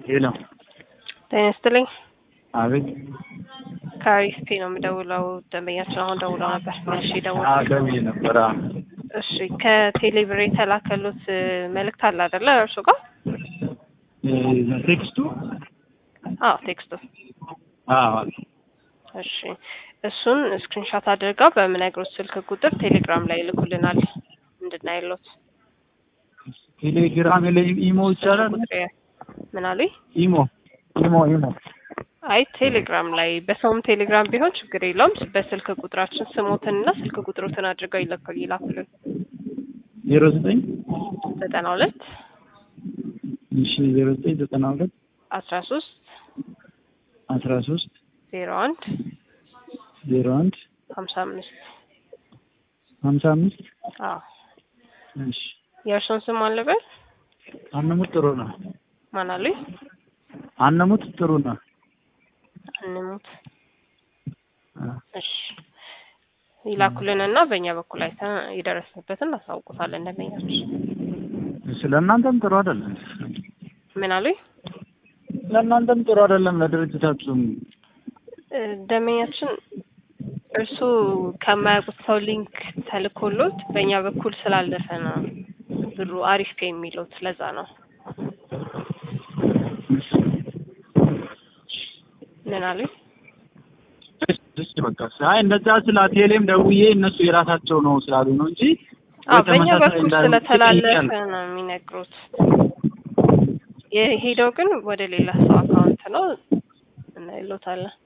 ሄሎ ጤና ይስጥልኝ። አቤት ከአሪስቴ ነው የምደውለው። ደንበኛችን አሁን ደውለው ነበር። እሺ ደውል። ደውዬ ነበር። አዎ። እሺ ከቴሌብር የተላከሉት መልእክት አለ አይደለ? እርሱ ጋር እ ቴክስቱ አዎ፣ ቴክስቱ አዎ እሺ እሱን ስክሪንሻት አድርገው በምነግሮት ስልክ ቁጥር ቴሌግራም ላይ ይልኩልናል እንድናይሎት። ቴሌግራም ላይ ኢሞ ይቻላል። ምን አሉኝ? ኢሞ ኢሞ ኢሞ አይ ቴሌግራም ላይ በሰውም ቴሌግራም ቢሆን ችግር የለውም። በስልክ ቁጥራችን ስሞትንና ስልክ ቁጥሮትን አድርገው ይለኩ ይላኩልን። ዜሮ ዘጠኝ ዘጠና ሁለት እሺ ዜሮ ዘጠኝ ዘጠና ሁለት አስራ ሶስት አስራ ሶስት ዜሮ አንድ ዜሮ አንድ ሀምሳ አምስት ሀምሳ አምስት አዎ እሺ የእርሶን ስም አለበት አነሙት ጥሩ ነው። ማን አሉኝ? አነሙት ጥሩ ነው። እንሙት አ፣ እሺ ይላኩልንና በእኛ በኩል አይተን የደረስንበትን እናሳውቁታለን። ደንበኛችን ስለ እናንተም ጥሩ አይደለም። ምን አሉኝ? ለእናንተም ጥሩ አይደለም፣ ለድርጅታችሁም እ፣ ደንበኛችን እርሱ ከማያውቁት ሰው ሊንክ ተልኮሎት በእኛ በኩል ስላለፈ ነው ብሩ አሪፍ ፔ የሚለው ስለዛ ነው። ምን አሉኝ? እሺ በቃ አይ እንደዛ ስለ ቴሌም ደውዬ እነሱ የራሳቸው ነው ስላሉ ነው እንጂ አዎ በእኛ ተመሳሳይ በኩል እንዳልሆነ ስለተላለፈ ጠይቄያለሁ። ነው የሚነግሩት። የሄደው ግን ወደ ሌላ ሰው አካውንት ነው እናይሎታለን።